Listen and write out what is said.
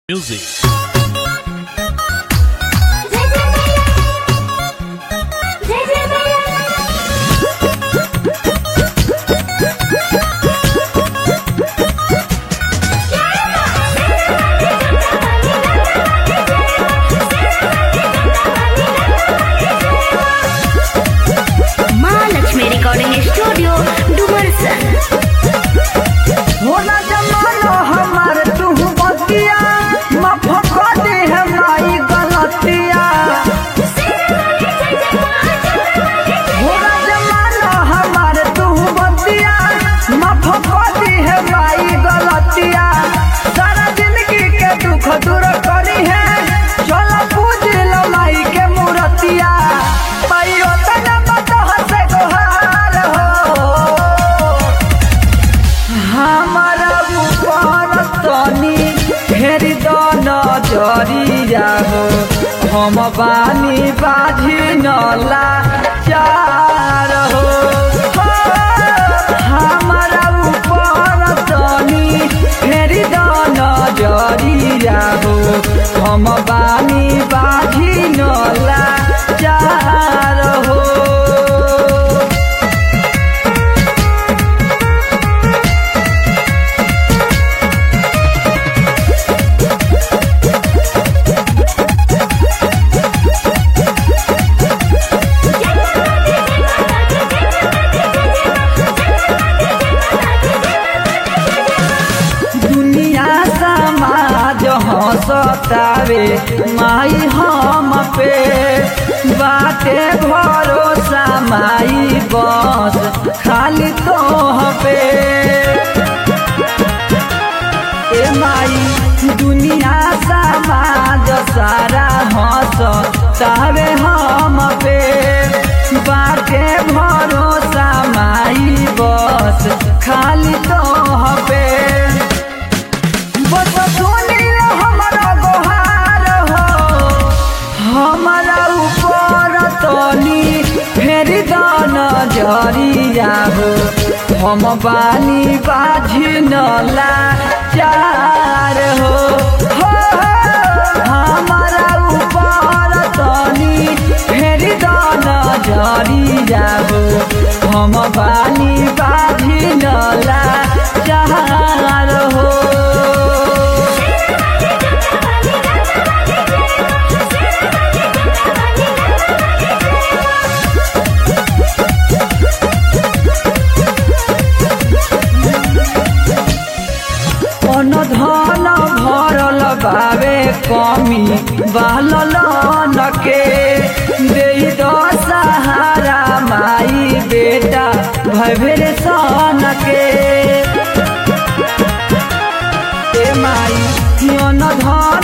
Music. जय जय मैया महालक्ष्मी रिकॉर्डिंग स्टूडियो डुमरसन होला जमाना हमार तू बतिया माफ कर दे हमारी गलतिया होला जमाना हमार तू बतिया माफ कर दे हमारी गलतिया सारा जिंदगी के दुख दूर करी है चलो पूज लो माई के मूर्तिया पाइयो तना मत हसे गोहार हो हमारा ऊपर तनी ढेरी द नजरिया हो हम बानी बाझी नला चार हो हो, हमारा ऊपर तनी ढेरी द नजरिया हो हम बानी बाझी नला चार हो दुनिया समाज हंसतावे माई हम पे बाटे भरोसा माई बस खाली तो पे ए माई दुनिया समाज सारा हंसतावे हम पे बाटे भरोसा माई बस खाली तो पे बस सुनी हमारा गोहार हो हमारा ऊपर तनी फेर दान जरिया हो हम बानी बाझी नला चार हो हो, हमारा ऊपर तनी फेर दान जरिया हो हम बानी बाझी नला चार हो अन धन भरल बावे कमी बालल नके दे द सहारा माई बेटा भैभेर सन के ए माई अन धन